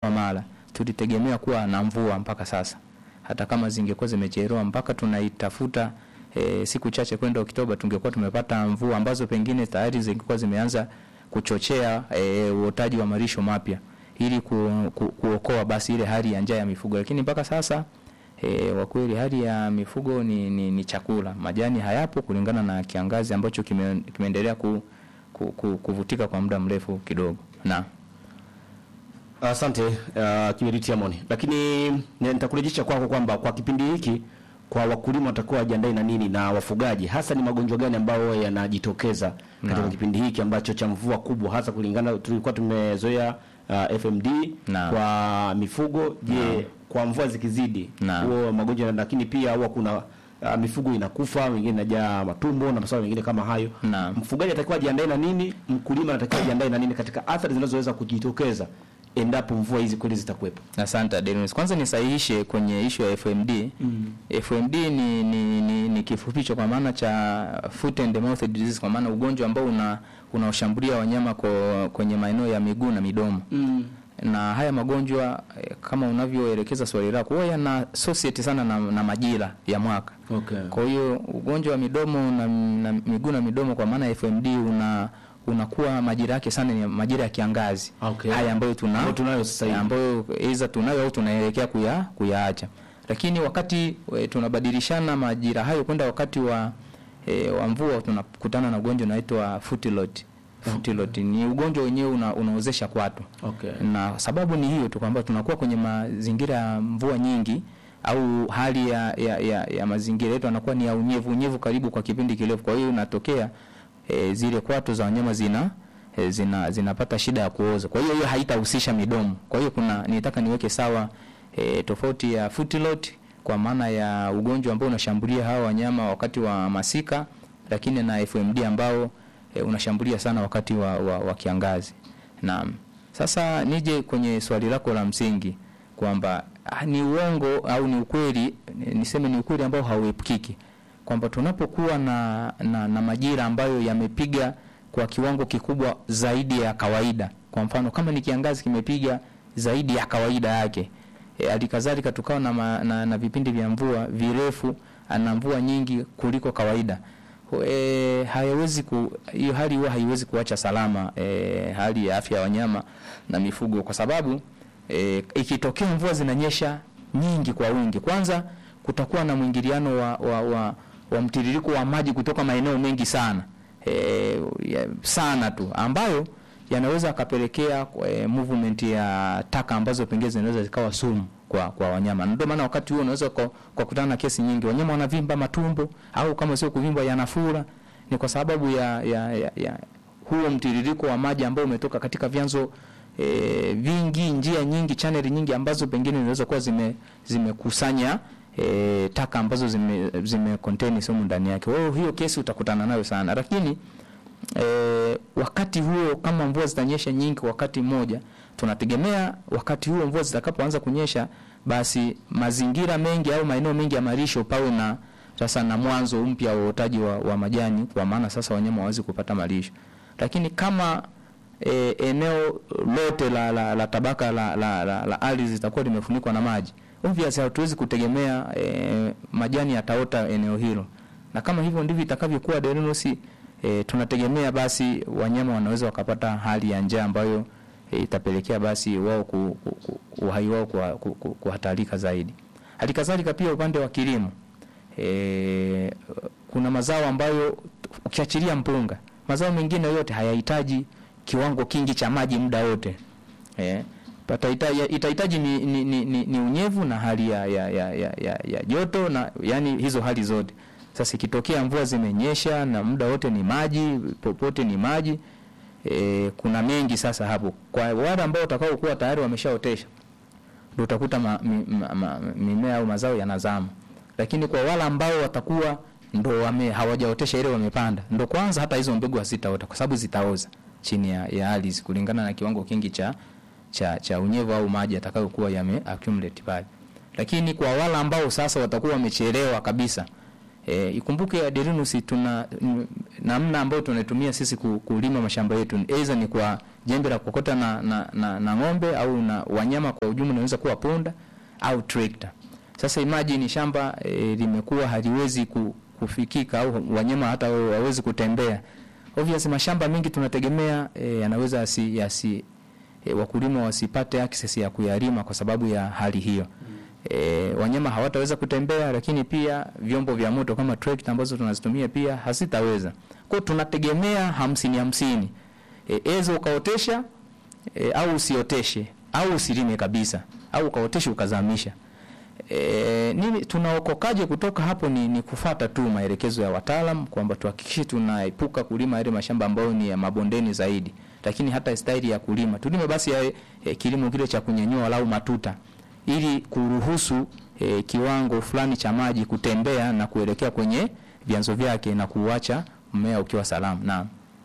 Mara tulitegemea kuwa na mvua mpaka sasa, hata kama zingekuwa zimechelewa mpaka tunaitafuta e, siku chache kwenda Oktoba tungekuwa tumepata mvua ambazo pengine tayari zingekuwa zimeanza kuchochea e, uotaji wa malisho mapya ili ku, ku, kuokoa basi ile hali ya njaa ya mifugo, lakini mpaka sasa e, kwa kweli hali ya mifugo ni, ni, ni chakula. Majani hayapo kulingana na kiangazi ambacho kime, kimeendelea ku, ku, ku, kuvutika kwa muda mrefu kidogo na Asante uh, Kiberiti Amoni, lakini nitakurejesha kwako kwamba kwa kipindi hiki kwa wakulima watakuwa wajiandae na nini na wafugaji, hasa ni magonjwa gani ambayo yanajitokeza katika Naam. kipindi hiki ambacho cha mvua kubwa, hasa kulingana tulikuwa tumezoea uh, FMD Naam. kwa mifugo. Je, kwa mvua zikizidi Naam. huo magonjwa, lakini pia huwa kuna uh, mifugo inakufa, wengine inajaa matumbo na masuala mengine kama hayo. Naam. Mfugaji atakiwa ajiandae na nini? Mkulima anatakiwa ajiandae na nini katika athari zinazoweza kujitokeza endapo mvua hizi kweli zitakuwepo? Asante Adenis. Kwanza nisahihishe kwenye ishu ya FMD. FMD ni, ni, ni, ni kifupicho kwa maana cha foot and mouth disease, kwa maana ugonjwa ambao una unaoshambulia wanyama kwa, kwenye maeneo ya miguu na midomo na haya magonjwa eh, kama unavyoelekeza swali lako huwa yana associate sana na, na majira ya mwaka. Okay. Kwa hiyo ugonjwa wa midomo na, na miguu na midomo kwa maana ya FMD una unakuwa majira yake sana ni majira ya kiangazi. Okay. Haya ambayo tuna Ambayo tunayo sasa hivi. ambayo aidha tunayo au tunaelekea kuya kuyaacha. Lakini wakati e, tunabadilishana majira hayo kwenda wakati wa e, wa mvua tunakutana na ugonjwa unaitwa foot rot. Foot rot ni ugonjwa wenyewe una, unaozesha kwato Okay. na sababu ni hiyo tu kwamba tunakuwa kwenye mazingira ya mvua nyingi au hali ya, ya, ya, ya mazingira yetu anakuwa ni ya unyevu unyevu karibu kwa kipindi kirefu. Kwa hiyo inatokea e, zile kwato za wanyama zina e, zina zinapata shida ya kuoza. Kwa hiyo hiyo haitahusisha midomo. Kwa hiyo kuna nitaka niweke sawa e, tofauti ya foot rot kwa maana ya ugonjwa ambao unashambulia hawa wanyama wakati wa masika, lakini na FMD ambao e, unashambulia sana wakati wa, wa, wa kiangazi. Naam. Sasa nije kwenye swali lako la msingi kwamba ah, ni uongo au ni ukweli, ni- niseme ni ukweli ambao hauepukiki kwamba tunapokuwa na, na, na majira ambayo yamepiga kwa kiwango kikubwa zaidi ya kawaida, kwa mfano kama ni kiangazi kimepiga zaidi ya kawaida yake, e, alikadhalika tukawa na, ma- na, na vipindi vya mvua virefu na mvua nyingi kuliko kawaida e, hayawezi ku hiyo hali huwa haiwezi kuacha salama e, hali ya afya ya wanyama na mifugo, kwa sababu e, ikitokea mvua zinanyesha nyingi kwa wingi, kwanza kutakuwa na mwingiliano wa, wa, wa, wa mtiririko wa maji kutoka maeneo mengi sana e, ya, sana tu ambayo yanaweza akapelekea e, movement ya taka ambazo pengine zinaweza zikawa sumu kwa kwa wanyama. Ndio maana wakati huo unaweza kwa, kwa kutana na kesi nyingi, wanyama wanavimba matumbo au kama sio kuvimba yanafura, ni kwa sababu ya, ya, ya, ya huo mtiririko wa maji ambao umetoka katika vyanzo e, vingi, njia nyingi, chaneli nyingi ambazo pengine zinaweza kuwa zime zimekusanya e, taka ambazo zime, zime contain sumu ndani yake. Wewe hiyo kesi utakutana nayo sana, lakini e, wakati huo kama mvua zitanyesha nyingi kwa wakati mmoja, tunategemea wakati huo mvua zitakapoanza kunyesha, basi mazingira mengi au maeneo mengi ya malisho pawe na sasa na mwanzo mpya wa uotaji wa, wa majani, kwa maana sasa wanyama hawawezi kupata malisho. Lakini kama e, eneo lote la, la, la tabaka la, la, la, la ardhi zitakuwa limefunikwa na maji, obviously hatuwezi kutegemea e, majani yataota eneo hilo, na kama hivyo ndivyo itakavyokuwa Derinusi, e, tunategemea basi wanyama wanaweza wakapata hali ya njaa ambayo e, itapelekea basi wao ku, ku, ku, uhai wao kuha- ku- ku- kuhatarika zaidi. Halikadhalika pia upande wa kilimo e, kuna mazao ambayo ukiachilia mpunga, mazao mengine yote hayahitaji kiwango kingi cha maji muda wote eh, patahitaji itahitaji ni, ni, ni, ni, ni unyevu na hali ya, ya, ya, ya, ya, ya joto na yani hizo hali zote. Sasa ikitokea mvua zimenyesha na muda wote ni maji, popote ni maji e, kuna mengi sasa hapo. Kwa wale ambao watakao kuwa tayari wameshaotesha ndio utakuta ma, mi, ma, ma, mimea au mazao yanazama, lakini kwa wale ambao watakuwa ndo wame hawajaotesha ile wamepanda, ndo kwanza hata hizo mbegu hazitaota kwa sababu zitaoza chini ya, ya ardhi kulingana na kiwango kingi cha cha, cha unyevu au maji atakayokuwa yame accumulate pale. Lakini kwa wale ambao sasa watakuwa wamechelewa kabisa E, ikumbuke Aderinus tuna n- namna ambayo tunaitumia sisi ku- kulima mashamba yetu aidha ni kwa jembe la kokota na, na, na, na ng'ombe au na wanyama kwa ujumla, inaweza kuwa punda au trekta. Sasa imagine shamba e, limekuwa haliwezi ku, kufikika au wanyama hata hawawezi kutembea. Obviously mashamba mengi tunategemea e, yanaweza yasi, yasi e, wakulima wasipate access ya kuyalima kwa sababu ya hali hiyo. E, wanyama hawataweza kutembea, lakini pia vyombo vya moto kama trekta ambazo tunazitumia pia hazitaweza. Kwa hiyo tunategemea hamsini hamsini, e, ezo ukaotesha e, au usioteshe au usilime kabisa au ukaoteshe ukazamisha. E, nini tunaokokaje kutoka hapo? Ni, ni kufata tu maelekezo ya wataalam kwamba tuhakikishe tunaepuka kulima yale mashamba ambayo ni ya mabondeni zaidi, lakini hata staili ya kulima tulime basi ya, e, kilimo kile cha kunyanyua walau matuta ili kuruhusu e, kiwango fulani cha maji kutembea na kuelekea kwenye vyanzo vyake na kuuacha mmea ukiwa salama. Naam.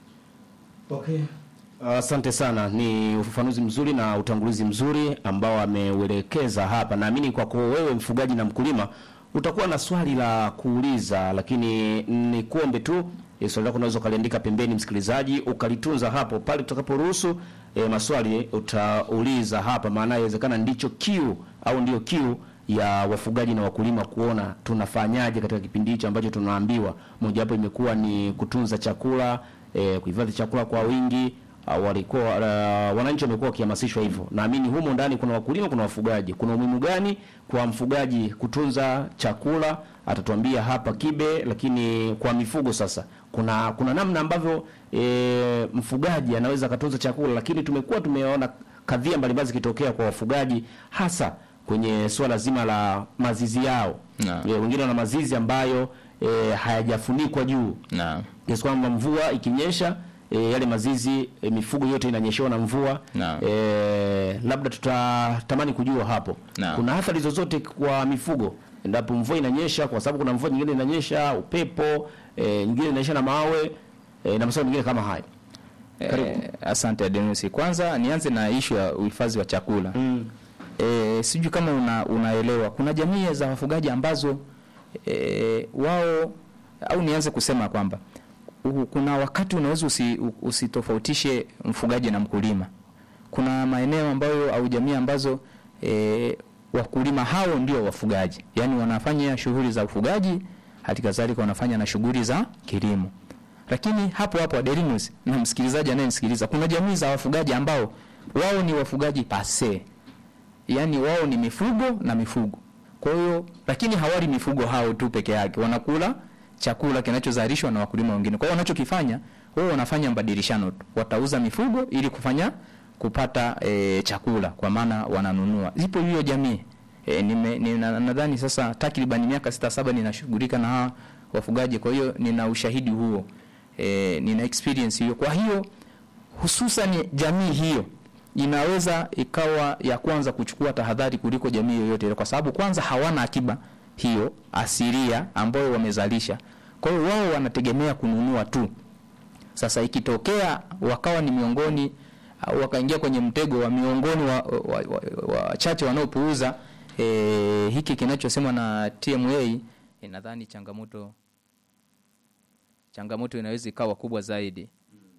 Okay. Asante sana, ni ufafanuzi mzuri na utangulizi mzuri ambao ameuelekeza hapa. Naamini kwako wewe mfugaji na mkulima utakuwa na swali la kuuliza, lakini ni kuombe tu e, swali lako unaweza ukaliandika pembeni, msikilizaji, ukalitunza hapo. Pale tutakaporuhusu e, maswali utauliza hapa, maana inawezekana ndicho kiu au ndio kiu ya wafugaji na wakulima kuona tunafanyaje katika kipindi hicho ambacho tunaambiwa mojawapo imekuwa ni kutunza chakula e, kuhifadhi chakula kwa wingi uh, walikuwa uh, wananchi wamekuwa wakihamasishwa hivyo. Naamini humo ndani kuna wakulima, kuna wafugaji. Kuna umuhimu gani kwa mfugaji kutunza chakula? Atatuambia hapa Kibe. Lakini kwa mifugo sasa, kuna kuna namna ambavyo e, mfugaji anaweza akatunza chakula, lakini tumekuwa tumeona kadhia mbalimbali zikitokea kwa wafugaji hasa kwenye suala zima la mazizi yao. Naam. E, wengine wana mazizi ambayo e, hayajafunikwa juu Naam. kiasi kwamba mvua ikinyesha e, yale mazizi e, mifugo yote inanyeshewa na mvua Naam. e, labda tutatamani kujua hapo Naam. kuna athari zozote kwa mifugo endapo mvua inanyesha, kwa sababu kuna mvua nyingine inanyesha upepo e, nyingine inanyesha na mawe e, na masuala mengine kama hayo. Karibu. Eh, asante Adenusi. Kwanza nianze na ishu ya uhifadhi wa chakula. Mm. E, sijui kama una, unaelewa kuna jamii za wafugaji ambazo e, wao au nianze kusema kwamba u- kuna wakati unaweza usi, u- usitofautishe mfugaji na mkulima. Kuna maeneo ambayo au jamii ambazo e, wakulima hao ndio wafugaji, yaani wanafanya shughuli za ufugaji, hali kadhalika wanafanya na shughuli za kilimo. Lakini hapo hapo Aderinus na msikilizaji anayenisikiliza, kuna jamii za wafugaji ambao wao ni wafugaji pase yaani wao ni mifugo na mifugo. Kwa hiyo lakini hawali mifugo hao tu peke yake, wanakula chakula kinachozalishwa na wakulima wengine. Kwa hiyo wanachokifanya wao wanafanya mbadilishano tu, watauza mifugo ili kufanya kupata e, chakula, kwa maana wananunua. Zipo hiyo jamii e, nime, nina, nadhani sasa takriban miaka sita saba ninashughulika na hawa wafugaji, kwa hiyo nina ushahidi huo e, nina experience hiyo. Kwa hiyo hususan jamii hiyo inaweza ikawa ya kwanza kuchukua tahadhari kuliko jamii yoyote ile, kwa sababu kwanza hawana akiba hiyo asilia ambayo wamezalisha. Kwa hiyo wao wanategemea kununua tu. Sasa ikitokea wakawa ni miongoni au wakaingia kwenye mtego wa miongoni wa wachache wa, wa, wachache wanaopuuza e, hiki kinachosemwa na TMA, e, nadhani changamoto changamoto inaweza ikawa kubwa zaidi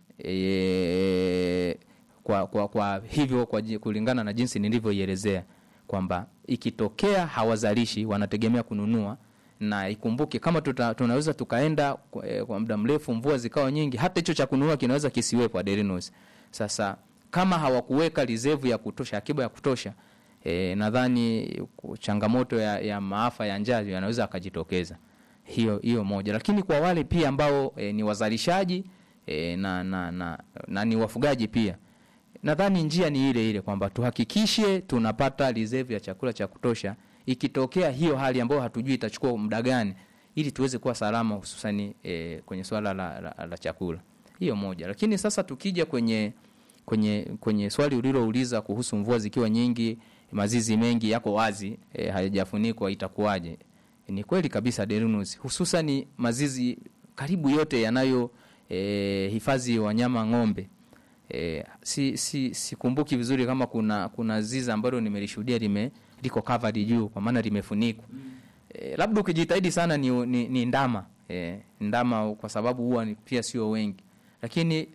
e, kwa, kwa, kwa hivyo kwa, ji- kulingana na jinsi nilivyoielezea kwamba ikitokea hawazalishi wanategemea kununua na ikumbuke kama tuta, tunaweza tukaenda kwa, eh, kwa muda mrefu mvua zikawa nyingi hata hicho cha kununua kinaweza kisiwepo Aderinos. Sasa kama hawakuweka reserve ya kutosha akiba ya kutosha e, nadhani ku- changamoto ya, ya maafa ya njaa yanaweza akajitokeza hiyo hiyo moja, lakini kwa wale pia ambao e, ni wazalishaji e, na, na, na, na ni wafugaji pia nadhani njia ni ile ile kwamba tuhakikishe tunapata reserve ya chakula cha kutosha ikitokea hiyo hali ambayo hatujui itachukua muda gani ili tuweze kuwa salama hususani e, kwenye swala la, la, la chakula hiyo moja lakini sasa tukija kwenye kwenye kwenye swali ulilouliza kuhusu mvua zikiwa nyingi mazizi mengi yako wazi e, hayajafunikwa itakuwaje ni kweli kabisa Derinus hususani mazizi karibu yote yanayo e, hifadhi wanyama ng'ombe E, si si sikumbuki vizuri kama kuna kuna zizi ambalo nimelishuhudia lime liko covered juu kwa maana limefunikwa. E, labda ukijitahidi sana ni, ni, ni ndama e, ndama kwa sababu huwa ni pia sio wengi, lakini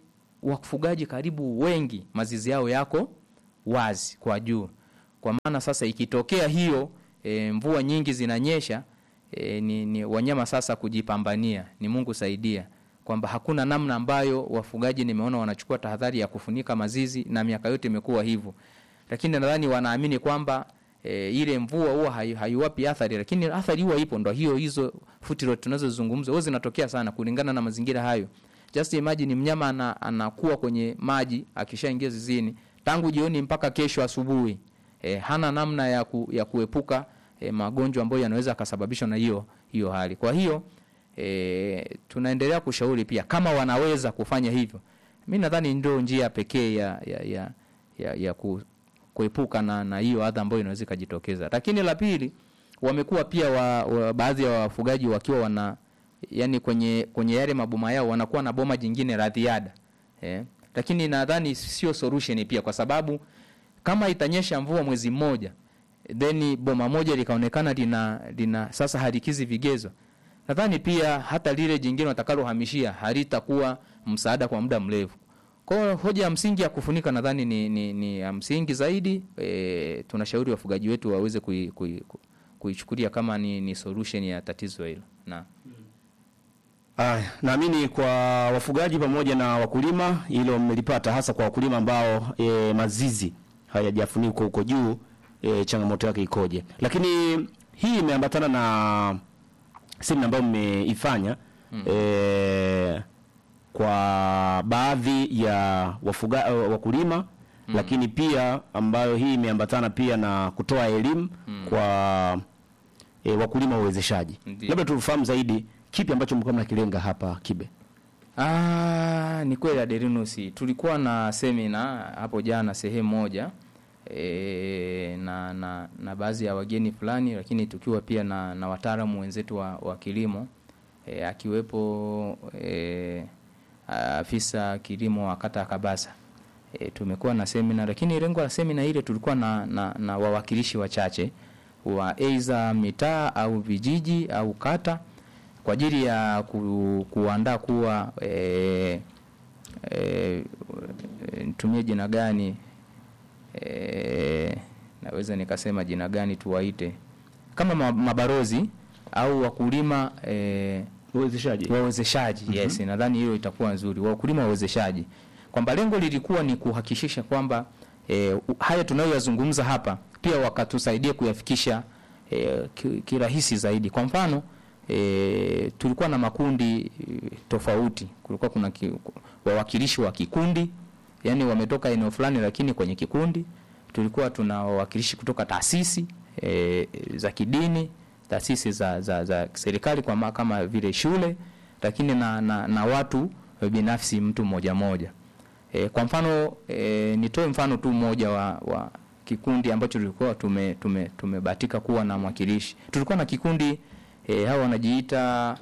wafugaji karibu wengi mazizi yao yako wazi kwa juu. Kwa maana sasa ikitokea hiyo e, mvua nyingi zinanyesha e, ni, ni wanyama sasa kujipambania, ni Mungu saidia kwamba hakuna namna ambayo wafugaji nimeona wanachukua tahadhari ya kufunika mazizi, na miaka yote imekuwa hivyo, lakini nadhani wanaamini kwamba e, ile mvua huwa hai- haiwapi athari, lakini athari huwa ipo. Ndo hiyo hizo footrot tunazozungumza huwa zinatokea sana kulingana na mazingira hayo. Just imagine mnyama ana, anakuwa kwenye maji akishaingia zizini tangu jioni mpaka kesho asubuhi e, hana namna ya, ku, ya kuepuka e, magonjwa ambayo yanaweza akasababishwa na hiyo hiyo hali. Kwa hiyo e, tunaendelea kushauri pia kama wanaweza kufanya hivyo, mi nadhani ndio njia pekee ya, ya, ya, ya, ya ku, kuepuka na na hiyo adha ambayo inaweza ikajitokeza. Lakini la pili, wamekuwa pia wa, wa, baadhi ya wafugaji wakiwa wana yani kwenye kwenye yale maboma yao wanakuwa na boma jingine la ziada eh. Lakini nadhani sio solution pia, kwa sababu kama itanyesha mvua mwezi mmoja then boma moja likaonekana lina, lina sasa halikizi vigezo, nadhani pia hata lile jingine watakalohamishia halitakuwa msaada kwa muda mrefu. Kwa hiyo hoja ya msingi ya kufunika nadhani ni, ni, ni ya msingi zaidi. E, tunashauri wafugaji wetu waweze kui, kui, ku- kuichukulia kama ni, ni solution ya tatizo hilo na Aya, naamini kwa wafugaji pamoja na wakulima hilo mmelipata, hasa kwa wakulima ambao e, mazizi hayajafunikwa huko juu e, changamoto yake ikoje? Lakini hii imeambatana na semina ambayo mmeifanya mm. e, kwa baadhi ya wafuga, eh, wakulima mm. lakini pia ambayo hii imeambatana pia na kutoa elimu mm. kwa e, wakulima wawezeshaji. Ndiyo. Labda tufahamu zaidi kipi ambacho mlikuwa mnakilenga hapa Kibe. Ah, ni kweli Aderinus, tulikuwa na semina hapo jana sehemu moja e, na, na, na baadhi ya wageni fulani, lakini tukiwa pia na, na wataalamu wenzetu wa, wa kilimo e, akiwepo e, afisa kilimo wa kata ya Kabasa. E, tumekuwa na semina, lakini lengo la semina ile tulikuwa na, na, na wawakilishi wachache wa aidha mitaa au vijiji au kata kwa ajili ya ku, kuandaa kuwa e, e, nitumie jina gani e, naweza nikasema jina gani tuwaite kama ma- mabarozi au wakulima e, Uwezeshaji. wawezeshaji yes, nadhani hiyo itakuwa nzuri, wakulima wawezeshaji, kwamba lengo lilikuwa ni kuhakikisha kwamba e, haya tunayoyazungumza hapa pia wakatusaidia kuyafikisha e, ki- kirahisi zaidi. Kwa mfano e, tulikuwa na makundi e, tofauti. Kulikuwa kuna ki, wawakilishi wa kikundi, yani wametoka eneo fulani, lakini kwenye kikundi. Tulikuwa tuna wawakilishi kutoka taasisi e, za kidini taasisi za, za, za serikali kwa ma- kama vile shule, lakini na, na, na watu binafsi, mtu mmoja mmoja. E, kwa mfano e, nitoe mfano tu mmoja wa, wa kikundi ambacho tulikuwa tume, tume, tumebahatika kuwa na mwakilishi. Tulikuwa na kikundi e, hao wanajiita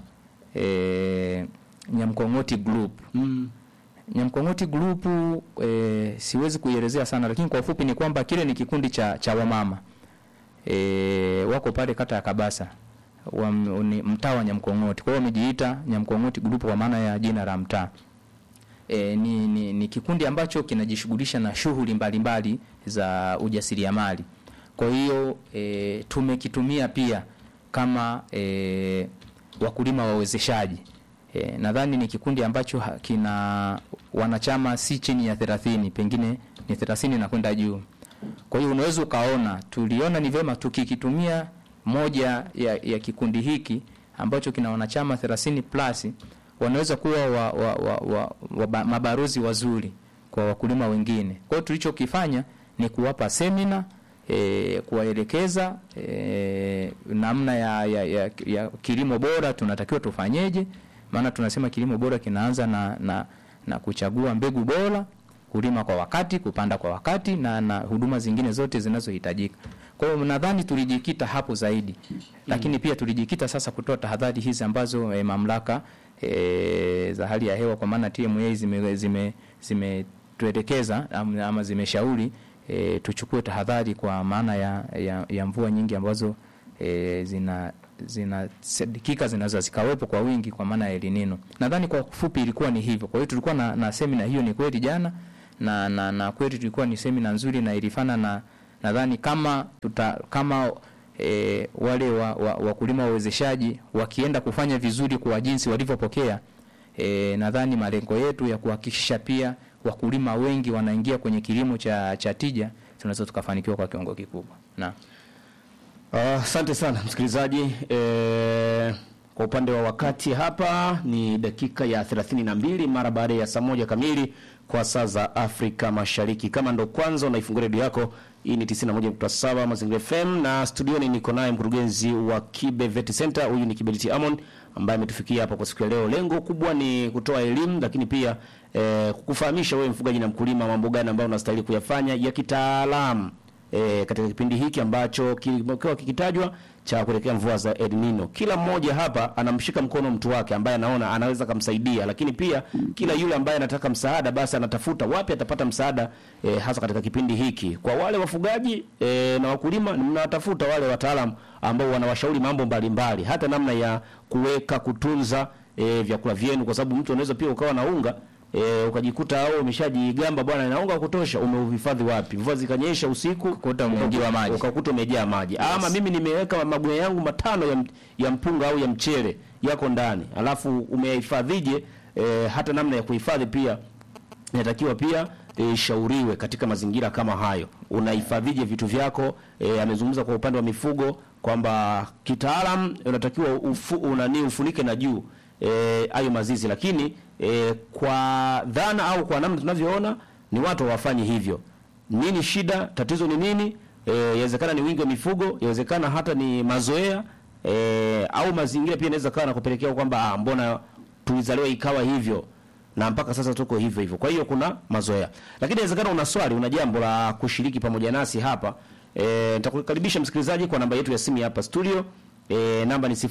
e, Nyamkong'oti Group. Mm. Nyamkong'oti Group e, siwezi kuielezea sana, lakini kwa ufupi ni kwamba kile ni kikundi cha, cha wamama e, wako pale kata ya Kabasa wa, ni mtaa wa Nyamkong'oti. Kwa hiyo wamejiita Nyamkong'oti Group kwa maana ya jina la mtaa. E, ni, ni, ni kikundi ambacho kinajishughulisha na shughuli mbalimbali za ujasiriamali. Kwa hiyo e, tumekitumia pia kama e, wakulima wawezeshaji. E, nadhani ni kikundi ambacho ha- kina wanachama si chini ya 30, pengine ni 30 na kwenda juu. Kwa hiyo unaweza ukaona, tuliona ni vyema tukikitumia moja ya, ya kikundi hiki ambacho kina wanachama 30 plus wanaweza kuwa wa, wa, wa, wa, wa, ba- mabarozi wazuri kwa wakulima wengine. Kwa hiyo tulichokifanya ni kuwapa semina e, kuwaelekeza e, namna ya, ya, ya, ya kilimo bora tunatakiwa tufanyeje, maana tunasema kilimo bora kinaanza na, na, na kuchagua mbegu bora kulima kwa wakati, kupanda kwa wakati na, na huduma zingine zote zinazohitajika. Kwa hiyo nadhani tulijikita hapo zaidi, lakini pia tulijikita sasa kutoa tahadhari hizi ambazo e, mamlaka e, za hali ya hewa kwa maana TMA zime zime zimetuelekeza ama, ama zimeshauri e, tuchukue tahadhari kwa maana ya, ya, ya mvua nyingi ambazo e, zina zinasadikika zinaweza zikawepo kwa wingi kwa maana ya El Nino. Nadhani kwa kufupi ilikuwa ni hivyo. Kwa hiyo tulikuwa na, na semina hiyo ni kweli jana na, na, na kweli tulikuwa ni semina nzuri na ilifana na nadhani kama tuta, kama e, wale wa, wa, wakulima wawezeshaji wakienda kufanya vizuri kwa jinsi walivyopokea e, nadhani malengo yetu ya kuhakikisha pia wakulima wengi wanaingia kwenye kilimo cha, cha tija tunaweza tukafanikiwa kwa kiwango kikubwa. Na Asante sana msikilizaji. E, kwa upande wa wakati hapa ni dakika ya 32 mara baada ya saa moja kamili kwa saa za Afrika Mashariki. Kama ndo kwanza unaifungua redio yako, hii ni 91.7 Mazingira FM na studioni niko naye mkurugenzi wa Kibe Vet Center, huyu ni Kiberiti Amon ambaye ametufikia hapa kwa siku ya leo. Lengo kubwa ni kutoa elimu, lakini pia e, kukufahamisha wewe mfugaji na mkulima mambo gani ambayo unastahili kuyafanya ya kitaalamu e, katika kipindi hiki ambacho kimekuwa kikitajwa cha kuelekea mvua za El Nino. Kila mmoja hapa anamshika mkono mtu wake ambaye anaona anaweza kumsaidia, lakini pia kila yule ambaye anataka msaada basi anatafuta wapi atapata msaada e, hasa katika kipindi hiki. Kwa wale wafugaji e, na wakulima, mnatafuta wale wataalamu ambao wanawashauri mambo mbalimbali, hata namna ya kuweka kutunza e, vyakula vyenu, kwa sababu mtu anaweza pia ukawa na unga E, ukajikuta au umeshajigamba bwana na unga wa kutosha, umeuhifadhi wapi? Mvua zikanyesha usiku, Kukuta umeingiwa maji. ukakuta umejaa maji. Ama mimi nimeweka magunia yangu matano ya, m- ya mpunga au ya mchele yako ndani, alafu umehifadhije? E, hata namna ya kuhifadhi pia inatakiwa pia e, shauriwe katika mazingira kama hayo. Unahifadhije vitu vyako? E, amezungumza kwa upande wa mifugo kwamba kitaalam unatakiwa ufu, unani ufunike na juu eh, hayo mazizi, lakini e, kwa dhana au kwa namna tunavyoona ni watu hawafanyi hivyo. Nini shida? Tatizo ni nini? Eh, Yawezekana ni wingi wa mifugo, yawezekana hata ni mazoea e, au mazingira pia inaweza kawa na kupelekea kwamba ah, mbona tulizaliwa ikawa hivyo na mpaka sasa tuko hivyo hivyo. Kwa hiyo kuna mazoea, lakini inawezekana una swali, una jambo la kushiriki pamoja nasi hapa. E, nitakukaribisha msikilizaji kwa namba yetu ya simu ya hapa studio. E, namba ni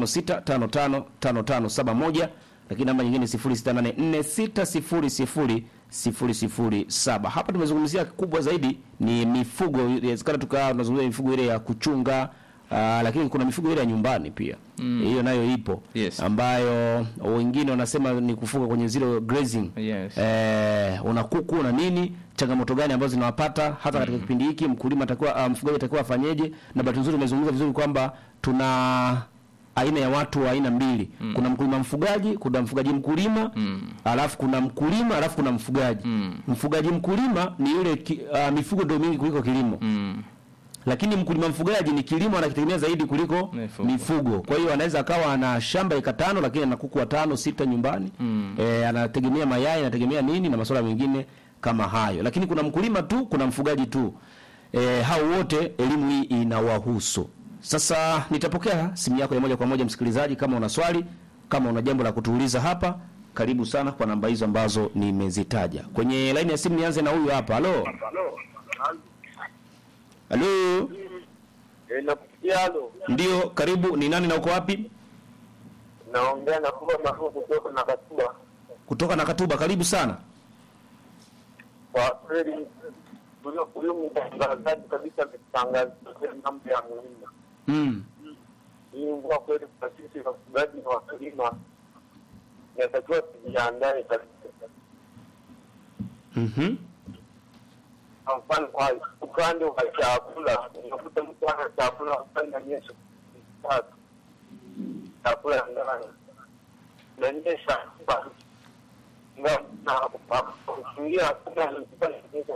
0656555571 lakini namba nyingine ni 0684600007. Hapa tumezungumzia kubwa zaidi ni mifugo, inawezekana tukawa tunazungumzia mifugo ile ya kuchunga Uh, lakini kuna mifugo ile ya nyumbani pia hiyo nayo ipo Yes. ambayo wengine wanasema ni kufuga kwenye zero grazing Yes. eh, una kuku una nini, changamoto gani ambazo zinawapata hata katika kipindi hiki mkulima atakuwa uh, mfugaji atakuwa afanyeje? Na bahati nzuri umezungumza vizuri kwamba tuna aina ya watu wa aina mbili kuna mkulima mfugaji, kuna mfugaji mkulima alafu kuna mkulima alafu kuna mfugaji mfugaji mkulima ni yule ki, uh, mifugo ndio mingi kuliko kilimo mm, lakini mkulima mfugaji ni kilimo anakitegemea zaidi kuliko Mifugo. mifugo. Kwa hiyo anaweza akawa ana shamba eka tano lakini ana kuku watano sita nyumbani mm. E, anategemea mayai anategemea nini na masuala mengine kama hayo, lakini kuna mkulima tu, kuna mfugaji tu. E, hao wote elimu hii inawahusu. Sasa nitapokea simu yako ya moja kwa moja msikilizaji, kama una swali, kama una jambo la kutuuliza hapa, karibu sana kwa namba hizo ambazo nimezitaja kwenye laini ya simu. Nianze na huyu hapa. Halo, halo. Eh, nakusikia halo. Ndio, karibu. Ni nani na uko wapi? Naongea na kuba mafu kutoka na katuba. Kutoka na Katuba. Karibu sana. Kwa kweli huyo huyo mtangazaji kabisa ametangaza mambo ya muhimu. Mm. Hii mvua kweli kwa sisi wafugaji na wakulima inatakiwa tujiandae kabisa. Mhm. Kwa mfano kwa upande wa chakula, unakuta mtu ana chakula upande nyesha tatu chakula ndani nanyesha na kufungia hakuna nyesha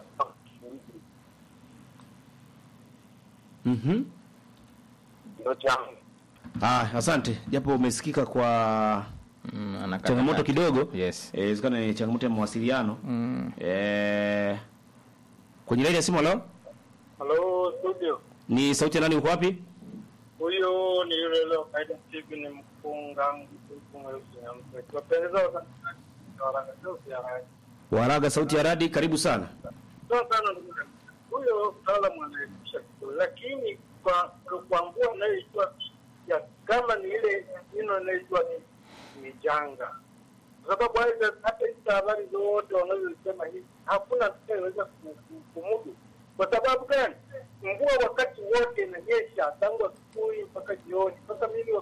Mhm. ndio changu. Ah, asante. Japo umesikika kwa mm, anakata changamoto kati. kidogo. Yes. Eh, inawezekana ni changamoto ya mawasiliano. Mm. Eh, kwenye laini ya simu leo Halo studio, ni sauti ya nani uko wapi? huyo ni yule leo kaida Steve ni mfunga mkuku mweusi na mpeto. Wapendeza watangazaji wa Radio ya Radio. Waraga sauti ya radi, karibu sana. Sawa sana ndugu yangu. Huyo mtaalamu anaelimisha vizuri, lakini kwa kwa mvua anayoijua ya kama ni ile nino inayoijua ni, ni janga, kwa sababu hata hata hizi habari zote wanazosema hivi hakuna anayeweza ku- ku- kumudu. Kwa sababu gani? Mvua wakati wote inanyesha tangu asubuhi mpaka jioni. Sasa mimi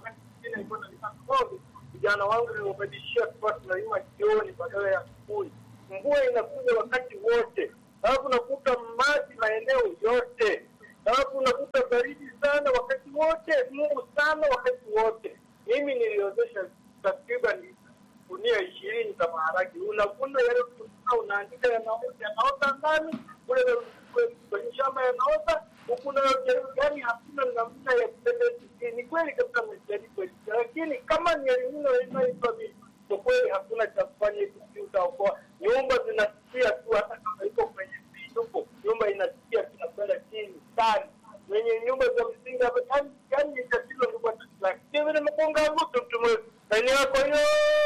vijana wangu niliobadilishia kuwa tunalima jioni badala ya asubuhi. Mvua inakuja wakati wote, alafu unakuta maji maeneo yote, alafu unakuta baridi sana wakati wote, Mungu sana wakati wote. Mimi niliozesha takriban gunia ishirini za maharagi, unavuna yale kutoka, unaandika yanaota yanaota ndani kule kule kwenye shamba yanaota huku nayo jaribu, yani hakuna namna ya kupendeza. Ni kweli kabisa mmejaribu, lakini kama ni elimino inaitwa mimi, kwa kweli hakuna cha kufanya hivi, utaokoa nyumba zinasikia tu, hata kama iko kwenye viinuko, nyumba inasikia tunakwenda chini sana wenye nyumba za msingi hapa, yani yani ni tatizo ndugu watu, lakini vile mkonga mtu mtume ndani yako hiyo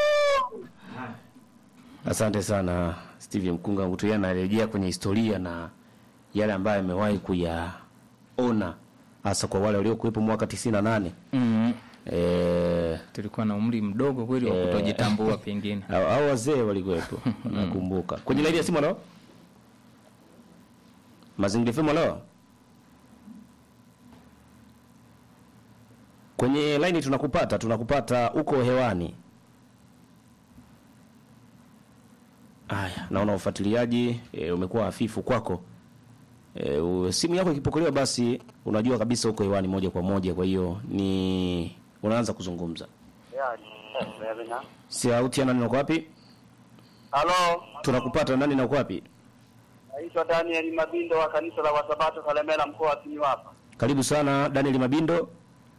Asante sana Steve Mkunga Ngutu, yeye anarejea kwenye historia na yale ambayo amewahi kuyaona hasa kwa wale waliokuwepo mwaka 98 mm. eh tulikuwa na umri mdogo kweli wa Eh. kutojitambua pengine au au wazee walikuwepo nakumbuka. Kwenye laini ya simu leo Mazingira FM leo kwenye laini tunakupata, tunakupata uko hewani. Haya, naona ufuatiliaji e, umekuwa hafifu kwako. E, u, simu yako ikipokelewa basi unajua kabisa uko hewani moja kwa moja, kwa hiyo ni unaanza kuzungumza. Sauti ya nani na uko wapi? Halo, Tunakupata nani na uko wapi? naitwa Daniel Mabindo wa kanisa la Wasabato Kalemela mkoa wa Simiyu hapa. Karibu sana Daniel Mabindo.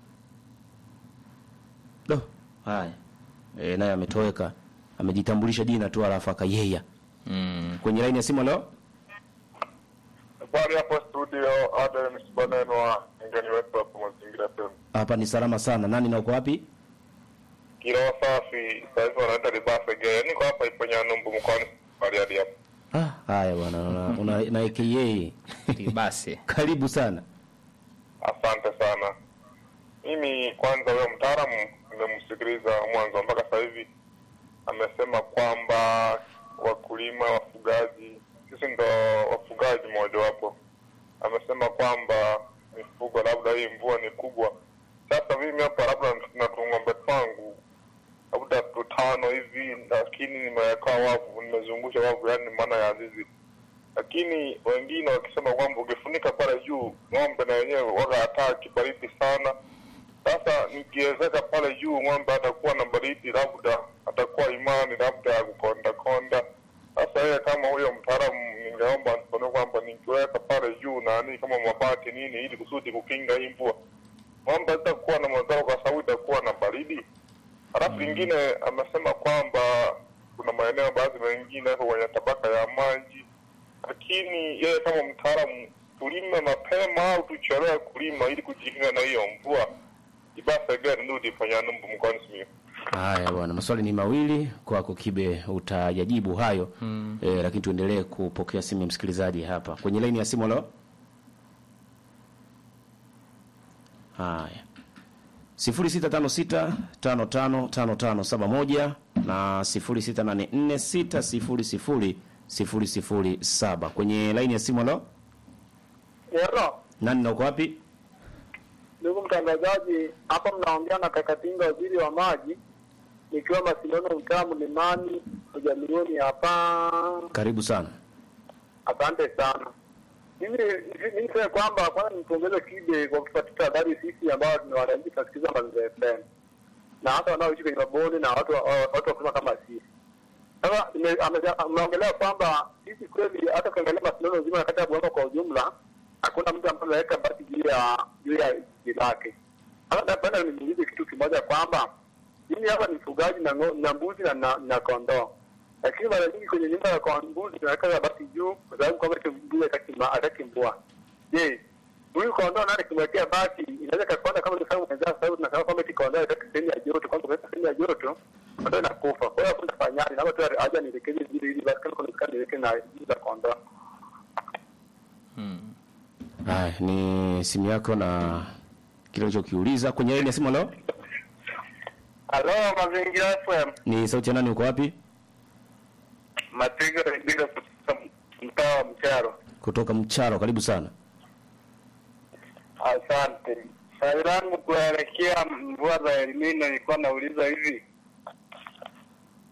Do, haya. E, naye ametoweka. Amejitambulisha jina tu alafu akayeya. mm. Kwenye laini ya simu leo? Habari hapo studio, Adam Msibaneno wa ngeni wetu hapo Mazingira FM. Hapa ni salama sana. Nani na uko wapi? Kiroa safi, sasa hivi wanaenda Libasa Gea. Niko hapa ipo Nyanumbu mkoani Bariadi hapo. Ah, haya bwana, una, una, na AKA. basi Karibu sana. Asante sana. Mimi kwanza, huyo mtaalamu nimemsikiliza mwanzo mpaka sasa hivi, amesema kwamba wakulima, wafugaji, sisi ndo wafugaji mojawapo. Amesema kwamba mifugo, labda hii mvua ni kubwa. Sasa mimi hapa labda na tung'ombe twangu labda tutano hivi, lakini nimeweka wavu, nimezungusha wavu, yani maana ya zizi lakini wengine wakisema kwamba ukifunika pale juu ng'ombe na wenyewe waga hataki baridi sana. Sasa nikiwezeka pale juu ng'ombe atakuwa na baridi, labda atakuwa imani labda ya kukonda konda. Sasa yeye kama huyo mtaalamu, ningeomba nione kwamba nikiweka pale juu nani kama mabati nini, ili kusudi kukinga hii mvua, ng'ombe itakuwa na madhara kwa sababu itakuwa na baridi. Halafu lingine amesema kwamba kuna maeneo baadhi mengine yako kwenye tabaka ya maji lakini yeye kama mtaalamu, tulime mapema au tuchelewe kulima ili kujikinga na hiyo mvua. Ibasa gani nudi fanya numbu mkoani Simiyu. Haya bwana, maswali ni mawili kwako Kibe, utayajibu hayo mm. E, lakini tuendelee kupokea simu ya msikilizaji hapa kwenye laini ya simu leo. Haya, sifuri sita tano sita tano tano tano tano saba moja na sifuri sita nane nne sita sifuri sifuri sifuri sifuri saba kwenye laini ya simu leo. Yero, Nani na uko wapi? ndugu mtangazaji, hapa mnaongea na Kakatinga, waziri wa maji, nikiwa Masilano, mtaa Mlimani, ujamioni hapa. Karibu sana. Asante sana. Mimi mimi niseme kwamba kwanza nimpongeze Kibe kwa kutupatia habari sisi ambao ni wananchi tunasikiza Mazingira FM na hata wanaoishi kwenye mabonde na watu watu wakusema kama sisi. Sasa nime- ame- ameongelea kwamba sisi kweli hata ukiangalia mashindano nzima na kata ya Bungoma kwa ujumla hakuna mtu ambaye anaweka basi juu ya juu ya jiji lake. Sasa napenda nimuulize kitu kimoja kwamba mimi hapa ni mfugaji na, ngo- na mbuzi na, na, na kondoo lakini mara nyingi kwenye nyumba ya kwa mbuzi tunaweka basi juu kwa sababu kwamba eti mbuzi hataki ma- hataki mvua. Je, huyu kondoo naye kimwekea basi inaweza kakonda kama nilifanya mwenzangu, sababu tunasema kwamba eti kondoo hataki sehemu ya joto, kwamba kuweka sehemu ya joto kondoo inakufa. Kwa hiyo hakuna fanyaje, labda tu aje nielekeze vile ili basi kama kuna uwezekano niweke na juu za kondoo. Haya, ni simu yako na kile ulichokiuliza kwenye laini ya simu leo. Halo, Mazingira FM. Ni sauti ya nani, uko wapi? Mapigo bila kutoka mtaa wa Mcharo. Kutoka Mcharo, karibu sana. Asante. Swali langu kuelekea mvua za Elimino, nilikuwa nauliza hivi,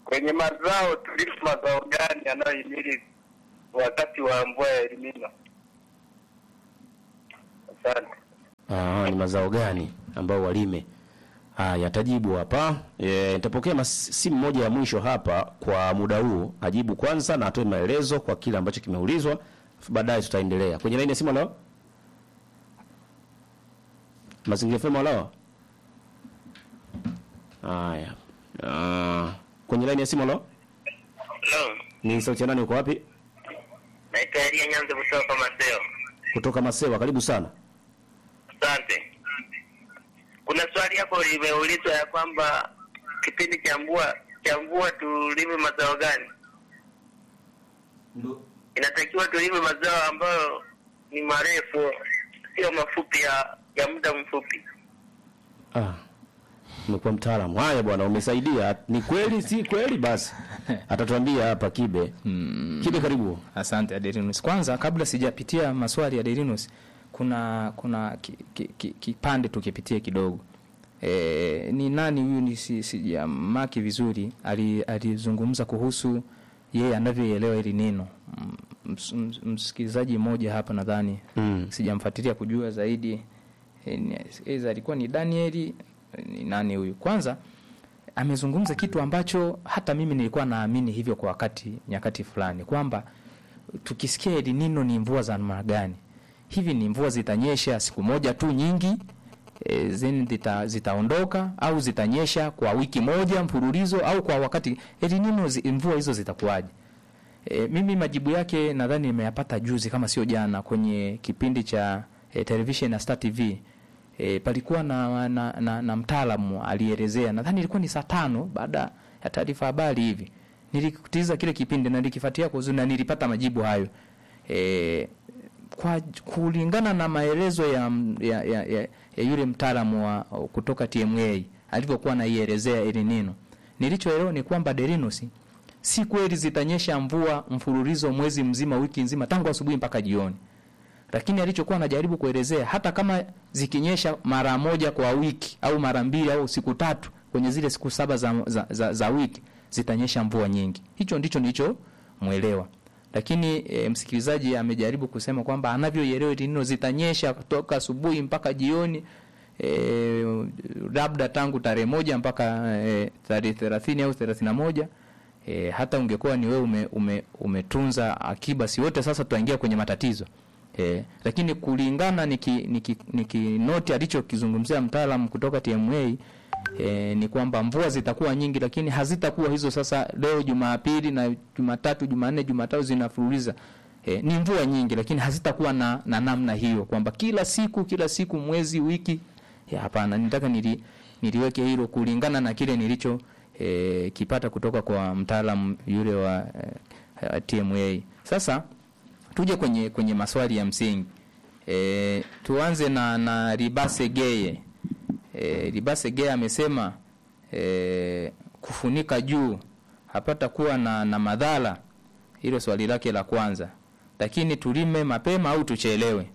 kwenye mazao tulimo mazao gani yanayohimili wakati wa mvua ya elimino? Asante. Ah, ni mazao gani ambao walime? Haya, atajibu hapa. E, nitapokea mas- simu moja ya mwisho hapa kwa muda huu, ajibu kwanza na atoe maelezo kwa kile ambacho kimeulizwa, alafu baadaye tutaendelea. Kwenye laini ya simu leo? Mazingira FM leo? Haya. Ah, kwenye laini ya simu leo? Hello. Ni sauti ya nani uko wapi? Naitwa Elia Nyanza kutoka Maseo. Kutoka Masewa, karibu sana. Asante. Kuna swali hapo limeulizwa ya kwamba kipindi cha mvua cha mvua tulime mazao gani? Inatakiwa tulime mazao ambayo ni marefu, sio mafupi ya ya muda mfupi. Ah, umekuwa mtaalamu. Haya bwana, umesaidia. Ni kweli si kweli? Basi atatuambia hapa Kibe. Kibe, karibu. Asante Aderinus. Kwanza kabla sijapitia maswali ya Aderinus, kuna kuna ki- ki- ki- kipande tukipitie kidogo. E, ni nani huyu ni si, sijamaki vizuri ali- alizungumza kuhusu yeye anavyoelewa hili neno Mm, ms- ms- msikilizaji mmoja hapa nadhani Mm. sijamfuatilia kujua zaidi e, ni- eza alikuwa ni Danieli ni nani huyu kwanza amezungumza kitu ambacho hata mimi nilikuwa naamini hivyo kwa wakati nyakati fulani kwamba tukisikia El Nino ni mvua za namna gani hivi ni mvua zitanyesha siku moja tu nyingi e, then zita, zitaondoka au zitanyesha kwa wiki moja mfululizo au kwa wakati El Nino zi, mvua hizo zitakuwaje E, mimi majibu yake nadhani nimeyapata juzi kama sio jana kwenye kipindi cha e, television ya Star TV. E, palikuwa na, na, na, na mtaalamu alielezea, nadhani ilikuwa ni saa tano baada ya taarifa habari hivi. Nilikitiza kile kipindi na nilikifuatia kwa uzuri na nilipata majibu hayo. E, kwa kulingana na maelezo ya, ya, ya, ya, ya yule mtaalamu wa kutoka TMA alivyokuwa anaielezea ili neno, nilichoelewa ni kwamba Derinos si kweli zitanyesha mvua mfululizo mwezi mzima, wiki nzima, tangu asubuhi mpaka jioni. Lakini alichokuwa anajaribu kuelezea, hata kama zikinyesha mara moja kwa wiki au mara mbili au siku tatu kwenye zile siku saba za, za, za, za wiki zitanyesha mvua nyingi. Hicho ndicho nilichomwelewa. Lakini e, msikilizaji amejaribu kusema kwamba anavyoielewa hili neno zitanyesha kutoka asubuhi mpaka jioni e, labda tangu tarehe moja mpaka e, tarehe thelathini au thelathini na moja e, hata ungekuwa ni wewe ume, ume, umetunza akiba, si wote sasa tutaingia kwenye matatizo e, lakini kulingana niki, niki, niki noti alichokizungumzia mtaalamu kutoka TMA e, ni kwamba mvua zitakuwa nyingi, lakini hazitakuwa hizo sasa leo Jumapili na Jumatatu, Jumanne, Jumatatu zinafululiza. E, ni mvua nyingi, lakini hazitakuwa na, na namna hiyo kwamba kila siku kila siku mwezi wiki. Ya, Hapana, nitaka nili, niliweke hilo kulingana na kile nilicho e, kipata kutoka kwa mtaalamu yule wa e, TMA. Sasa tuje kwenye kwenye maswali ya msingi e, tuanze na na Ribase Geye. E, Ribase Geye amesema e, kufunika juu hapata kuwa na, na madhara. Hilo swali lake la kwanza, lakini tulime mapema au tuchelewe?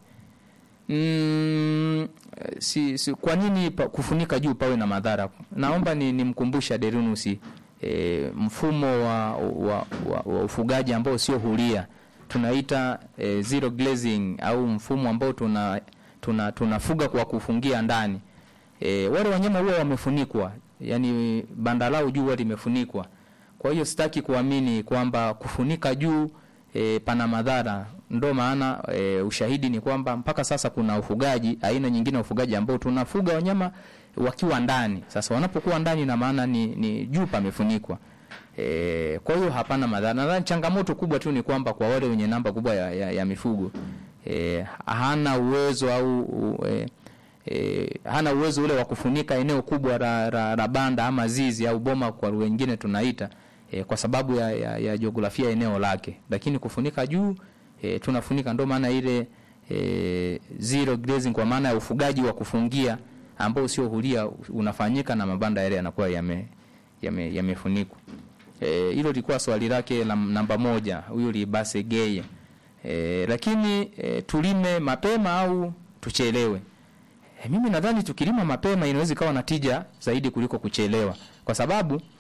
Mm, si, si, kwa nini pa, kufunika juu pawe na madhara? Naomba ni nimkumbusha Derinus e, mfumo wa, wa, wa, wa ufugaji ambao sio huria tunaita e, zero glazing au mfumo ambao tuna tuna tunafuga kwa kufungia ndani. E, wale wanyama huwa wamefunikwa, yani banda lao juu huwa limefunikwa. Kwa hiyo sitaki kuamini kwamba kufunika juu e, pana madhara. Ndo maana e, ushahidi ni kwamba mpaka sasa kuna ufugaji, aina nyingine ya ufugaji ambao tunafuga wanyama wakiwa ndani. Sasa wanapokuwa ndani, na maana ni, ni juu pamefunikwa. E, kwa hiyo hapana madhara. Nadhani changamoto kubwa tu ni kwamba kwa wale wenye namba kubwa ya, ya, ya mifugo e, hana uwezo au u, e, e, hana uwezo ule wa kufunika eneo kubwa la, la, la banda ama zizi au boma kwa wengine tunaita e, kwa sababu ya, ya, ya jiografia eneo lake, lakini kufunika juu e, tunafunika. Ndio maana ile e, zero grazing kwa maana ya ufugaji wa kufungia ambao sio huria unafanyika na mabanda yale yanakuwa yame yame- yamefunikwa. Eh, hilo lilikuwa swali lake la namba moja, huyu Libase Geye. E, lakini e, tulime mapema au tuchelewe? E, mimi nadhani tukilima mapema inaweza ikawa na tija zaidi kuliko kuchelewa, kwa sababu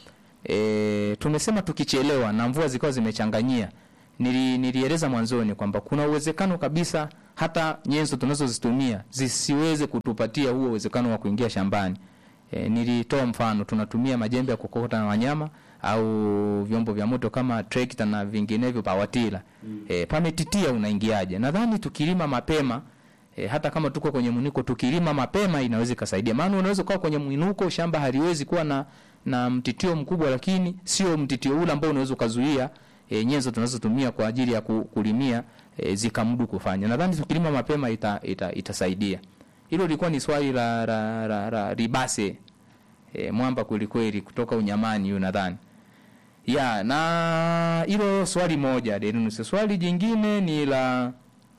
e, tumesema tukichelewa na mvua zikawa zimechanganyia nili, nilieleza mwanzoni kwamba kuna uwezekano kabisa hata nyenzo tunazozitumia zisiweze kutupatia huo uwezekano wa kuingia shambani. E, nilitoa mfano tunatumia majembe ya kukokota na wanyama au vyombo vya moto kama trekta na vinginevyo pawatila. Mm. E, pametitia unaingiaje? Nadhani tukilima mapema E, hata kama tuko kwenye mwinuko tukilima mapema inaweza ikasaidia. Maana unaweza kuwa kwenye mwinuko shamba haliwezi kuwa na na mtitio mkubwa, lakini sio mtitio ule ambao unaweza ukazuia e, nyenzo tunazotumia kwa ajili ya ku- kulimia e, zikamudu kufanya. Nadhani tukilima mapema ita, ita, itasaidia. Hilo lilikuwa ni swali la, la, la, la Ribase e, mwamba kwelikweli kutoka Unyamani huyo nadhani ya na hilo swali moja Denunus. Swali jingine ni la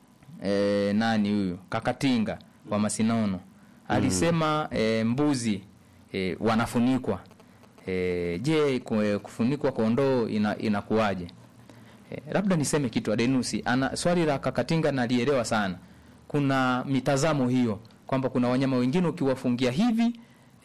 e, nani huyu Kakatinga wa Masinono alisema e, mbuzi e, wanafunikwa e, je ku- kufunikwa kondoo ina, inakuwaje? E, labda niseme kitu Adenusi ana swali la Kakatinga nalielewa sana. Kuna mitazamo hiyo kwamba kuna wanyama wengine ukiwafungia hivi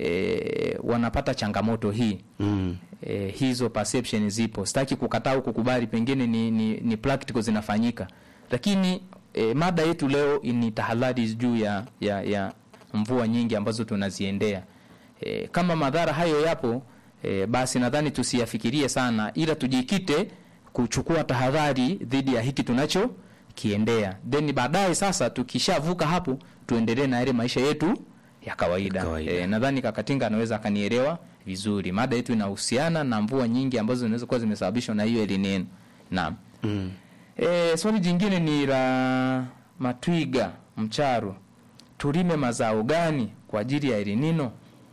e, wanapata changamoto hii Mm. e, hizo perception zipo. Sitaki kukataa au kukubali, pengine ni, ni, ni practical zinafanyika, lakini e, mada yetu leo ni tahadhari juu ya, ya, ya mvua nyingi ambazo tunaziendea. E, kama madhara hayo yapo e, basi nadhani tusiyafikirie sana, ila tujikite kuchukua tahadhari dhidi ya hiki tunacho kiendea, then baadaye sasa tukishavuka hapo tuendelee na yale maisha yetu ya kawaida, Kawaida. E, nadhani Kakatinga anaweza akanielewa vizuri. Mada yetu inahusiana na mvua nyingi ambazo zinaweza kuwa zimesababishwa na hiyo El Nino. Naam. Mm. E, swali jingine ni la Matwiga Mcharo, tulime mazao gani kwa ajili ya El Nino?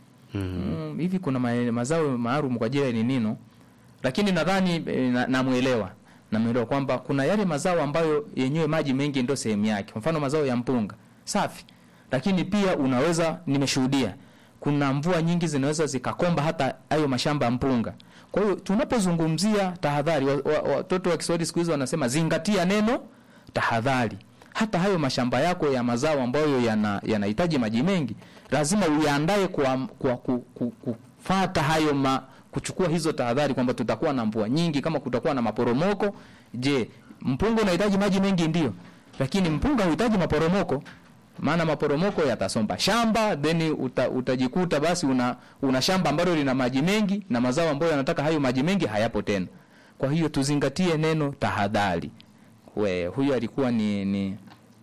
Mm, hivi kuna ma, mazao maalum kwa ajili ya El Nino, lakini nadhani e, na- namuelewa namuelewa kwamba kuna yale mazao ambayo yenyewe maji mengi ndio sehemu yake, kwa mfano mazao ya mpunga safi, lakini pia unaweza, nimeshuhudia kuna mvua nyingi zinaweza zikakomba hata hayo mashamba ya mpunga. Kwa hiyo tunapozungumzia tahadhari, watoto wa, wa, watoto wa Kiswahili siku hizi wanasema zingatia neno tahadhari. Hata hayo mashamba yako ya mazao ambayo yana- yanahitaji maji mengi lazima uyaandae kwa, kwa ku, ku, kufata hayo ma, kuchukua hizo tahadhari kwamba tutakuwa na mvua nyingi, kama kutakuwa na maporomoko. Je, mpunga unahitaji maji mengi? Ndio, lakini mpunga huhitaji maporomoko maana maporomoko yatasomba shamba then uta, utajikuta basi una, una shamba ambalo lina maji mengi na mazao ambayo yanataka hayo maji mengi hayapo tena. Kwa hiyo tuzingatie neno tahadhari. We, huyu alikuwa ni ni,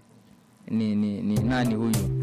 ni, ni, ni nani huyu?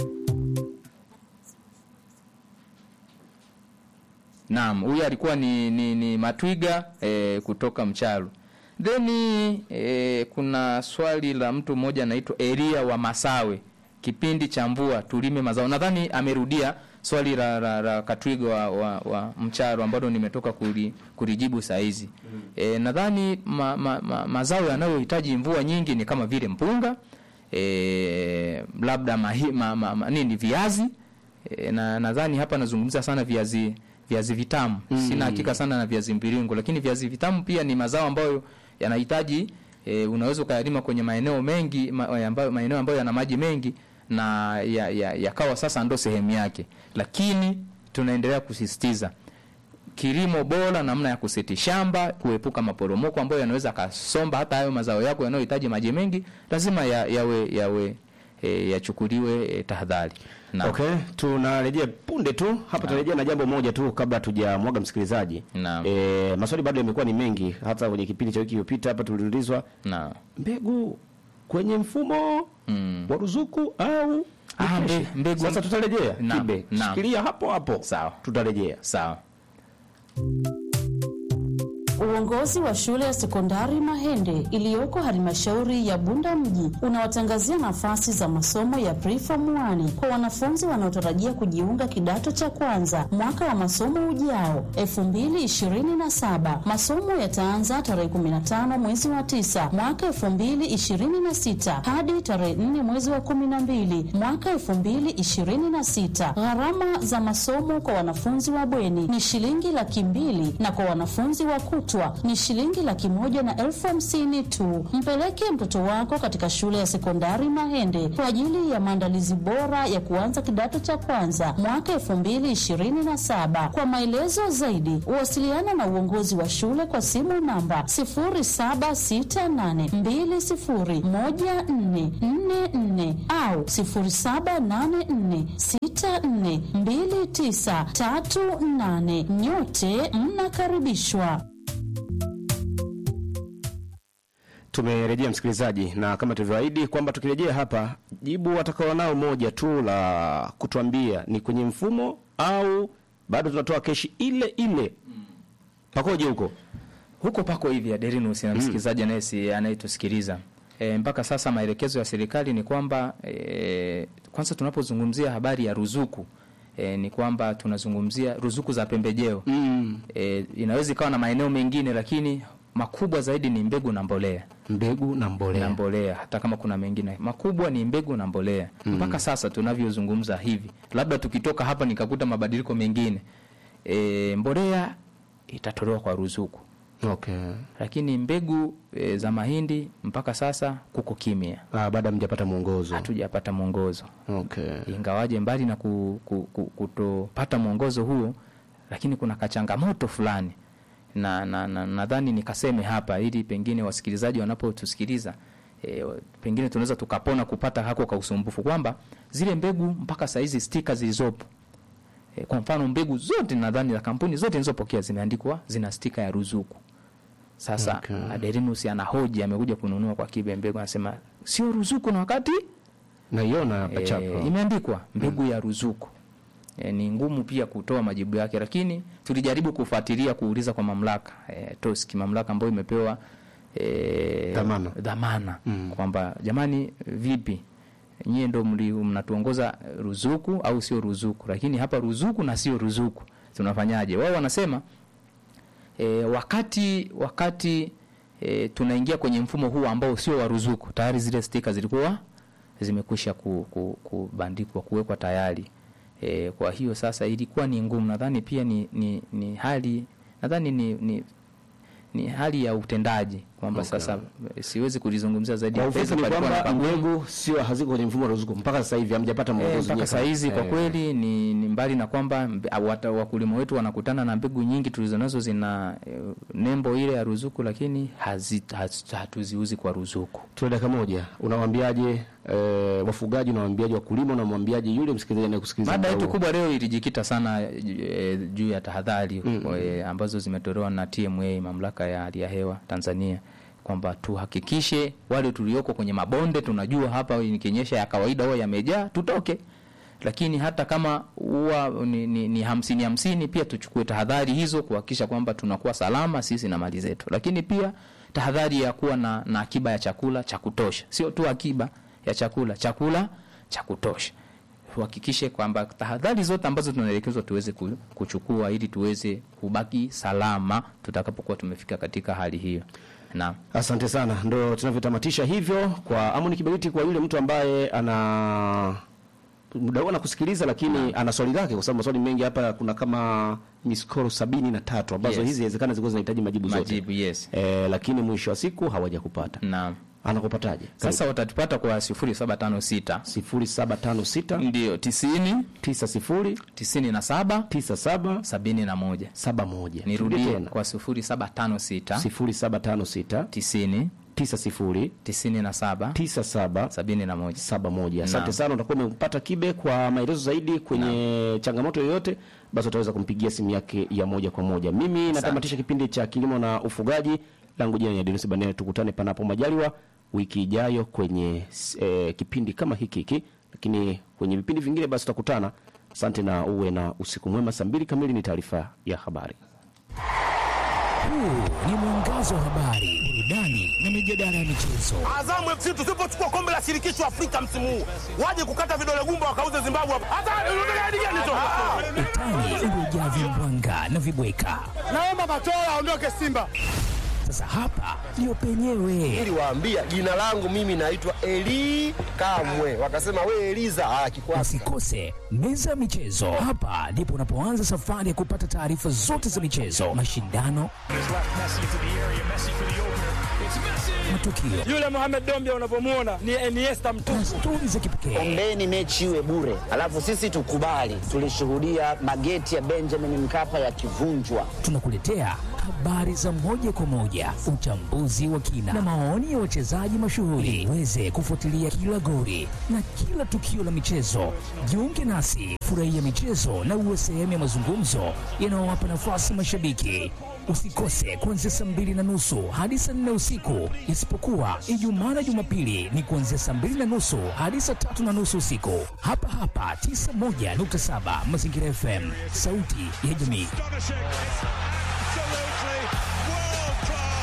Naam, huyu alikuwa ni, ni, ni Matwiga eh, kutoka Mcharu. Then eh, kuna swali la mtu mmoja anaitwa Elia wa Masawe, kipindi cha mvua tulime mazao. Nadhani amerudia swali la, la, la Katwiga wa, wa, wa Mcharu ambalo nimetoka kuli, kulijibu saa hizi. E, nadhani ma, ma, ma, mazao yanayohitaji mvua nyingi ni kama vile mpunga e, labda mahi, ma, ma, ma, nini viazi e, na nadhani hapa nazungumza sana viazi viazi vitamu mm. Sina hakika sana na viazi mviringo, lakini viazi vitamu pia ni mazao ambayo yanahitaji e, unaweza ukayalima kwenye maeneo mengi ma, ambayo, maeneo ambayo yana maji mengi na yakawa ya, yakawa sasa ndo sehemu yake, lakini tunaendelea kusisitiza kilimo bora, namna ya kuseti shamba, kuepuka maporomoko ambayo yanaweza kasomba hata hayo mazao yako yanayohitaji maji mengi, lazima ya, yawe yawe e, yachukuliwe e, tahadhari. Naam. Okay, tunarejea punde tu hapa, tunarejea na jambo moja tu kabla hatujamwaga msikilizaji. Naam. E, maswali bado yamekuwa ni mengi, hata kwenye kipindi cha wiki iliyopita hapa tuliulizwa Naam. mbegu kwenye mfumo Mm. wa ruzuku au Ah, ni mbe- kesho? mbegu- Sasa tutarejea Naam, kibe, naam. shikilia hapo hapo, Sawa. tutarejea. Sawa. Uongozi wa shule ya sekondari Mahende iliyoko halmashauri ya Bunda mji unawatangazia nafasi za masomo ya preform 1 kwa wanafunzi wanaotarajia kujiunga kidato cha kwanza mwaka wa masomo ujao 2027. Masomo yataanza tarehe 15 mwezi wa 9 mwaka 2026 hadi tarehe 4 mwezi wa 12 mwaka 2026. Gharama za masomo kwa wanafunzi wa bweni ni shilingi laki mbili na kwa wanafunzi wa kutwa kutwa ni shilingi laki moja na elfu hamsini tu. Mpeleke mtoto wako katika shule ya sekondari Mahende kwa ajili ya maandalizi bora ya kuanza kidato cha kwanza mwaka elfu mbili ishirini na saba. Kwa maelezo zaidi, wasiliana na uongozi wa shule kwa simu namba 0768201444 au 0784642938. Nyote mnakaribishwa. Tumerejea msikilizaji, na kama tulivyoahidi kwamba tukirejea hapa, jibu watakao nao moja tu la kutuambia ni kwenye mfumo au bado tunatoa keshi ile ile. Pakoje huko? huko pako hivi Aderinus na msikilizaji anayesi anayetusikiliza e, mpaka sasa maelekezo ya serikali ni kwamba e, kwanza tunapozungumzia habari ya ruzuku e, ni kwamba tunazungumzia ruzuku za pembejeo Mm. e, inaweza ikawa na maeneo mengine lakini makubwa zaidi ni mbegu na mbolea Mbegu na mbolea. na mbolea hata kama kuna mengine makubwa ni mbegu na mbolea mpaka sasa tunavyozungumza hivi labda tukitoka hapa nikakuta mabadiliko mengine e, mbolea itatolewa kwa ruzuku Okay. lakini mbegu e, za mahindi mpaka sasa kuko kimya Ah, baada mjapata mwongozo. hatujapata mwongozo Okay. ingawaje mbali na ku, ku, ku, kutopata mwongozo huo lakini kuna kachangamoto fulani na nadhani na, na, nadhani nikaseme hapa ili pengine wasikilizaji wanapotusikiliza e, pengine tunaweza tukapona kupata hako ka usumbufu kwamba zile mbegu mpaka saizi stika zilizopo e, kwa mfano mbegu zote nadhani za kampuni zote nilizopokea zimeandikwa zina stika ya ruzuku sasa Okay. okay. Aderinus anahoji amekuja kununua kwa kibe mbegu anasema sio ruzuku na wakati Naiona hapa chapa. e, imeandikwa mbegu ya ruzuku e, ni ngumu pia kutoa majibu yake, lakini tulijaribu kufuatilia kuuliza kwa mamlaka e, TOSCI, mamlaka ambayo imepewa e, Dhamana. dhamana kwamba jamani, vipi nyie ndo mli- mnatuongoza ruzuku au sio ruzuku? Lakini hapa ruzuku na sio ruzuku tunafanyaje? Wao wanasema e, wakati wakati e, tunaingia kwenye mfumo huu ambao sio wa ruzuku, tayari zile stika zilikuwa zimekwisha ku, ku, kubandikwa kuwekwa tayari. E, kwa hiyo sasa ilikuwa ni ngumu, nadhani pia ni, ni, ni hali nadhani ni, ni ni hali ya utendaji kwamba Okay. sasa eh, siwezi kulizungumzia zaidi Kwa ya ufupi pesa ni palikuwa na kwamba pagumu. mbegu sio haziko kwenye mfumo wa ruzuku mpaka sasa hivi hamjapata Eh, mwongozo. mpaka nyie saa kama- hizi kwa eh. kweli ni, ni mbali na kwamba mbe- ah, wata- wakulima wetu wanakutana na mbegu nyingi tulizonazo zina eh, nembo ile ya ruzuku, lakini hazi, haz, hatuziuzi kwa ruzuku. Tuna dakika moja. Unawaambiaje eh, wafugaji, unawaambiaje wakulima, unamwambiaje yule msikilizaji anayekusikiliza? Mada muda yetu huo? kubwa leo ilijikita sana e, juu ya tahadhari e, ambazo zimetolewa na TMA, mamlaka ya hali ya hewa Tanzania, kwamba tuhakikishe wale tulioko kwenye mabonde, tunajua hapa ikinyesha ya kawaida huwa yamejaa, tutoke lakini hata kama huwa ni, ni, ni hamsini hamsini, pia tuchukue tahadhari hizo kuhakikisha kwamba tunakuwa salama sisi na mali zetu, lakini pia tahadhari ya kuwa na, na akiba ya chakula cha kutosha, sio tu akiba ya chakula, chakula cha kutosha tuhakikishe kwamba tahadhari zote ambazo tunaelekezwa tuweze ku- kuchukua ili tuweze kubaki salama tutakapokuwa tumefika katika hali hiyo. Naam. Asante sana, ndo tunavyotamatisha hivyo kwa Amoni Kiberiti. Kwa yule mtu ambaye ana muda huu anakusikiliza, lakini ana swali lake, kwa sababu maswali mengi hapa, kuna kama miskoro sabini na tatu ambazo Yes. hizi inawezekana zilikuwa zinahitaji majibu zote Majibu, yes. e, lakini mwisho wa siku hawajakupata. Naam. Anakupataje? Sasa watatupata kwa 0756 sifuri saba tano sita ndio 90 tisa sifuri 97 tisa saba 71. saba moja. Nirudie tena kwa 0756 sifuri saba tano sita 90 tisa sifuri 97 tisa saba 71. saba moja. Asante Naam. sana, utakuwa umempata Kibe. Kwa maelezo zaidi kwenye changamoto yoyote, basi utaweza kumpigia simu yake ya moja kwa moja. Mimi natamatisha kipindi cha kilimo na ufugaji, langu jina ni Denis Banene. Tukutane panapo majaliwa wiki ijayo kwenye eh, kipindi kama hiki hiki, lakini kwenye vipindi vingine basi tutakutana. Asante na uwe na usiku mwema. Saa mbili kamili ni taarifa ya habari. Huu ni mwangazo wa habari, burudani na mijadala ya michezo. Azamu FC tusipochukua kombe la shirikisho Afrika msimu huu, waje kukata vidole gumba wakauze Zimbabwe hapa. Hata unataka hadi gani tu? Utani uliojaa vimbwanga na vibweka. Naomba Matola aondoke Simba. Sasa hapa ndio penyewe. Niliwaambia jina langu mimi naitwa Eli Kamwe, wakasema we Eliza. Ah, kikwasi Usikose meza ya michezo. Hapa ndipo unapoanza safari ya kupata taarifa zote za michezo, mashindano, matukio Yule Mohamed Dombia unavyomwona ni Iniesta mtupu. na stori za kipekee. Ombeni mechi iwe bure, alafu sisi tukubali. Tulishuhudia mageti ya Benjamin Mkapa yakivunjwa. Tunakuletea habari za moja kwa moja, uchambuzi wa kina na maoni ya wachezaji mashuhuri, uweze kufuatilia kila goli na kila tukio la michezo. Jiunge nasi, furahia michezo na uwe sehemu ya mazungumzo yanayowapa nafasi mashabiki. Usikose kuanzia saa mbili na nusu hadi saa nne usiku, isipokuwa Ijumaa na Jumapili ni kuanzia saa mbili na nusu hadi saa tatu na nusu usiku, hapa hapa 91.7 Mazingira FM, sauti ya jamii. Absolutely world class.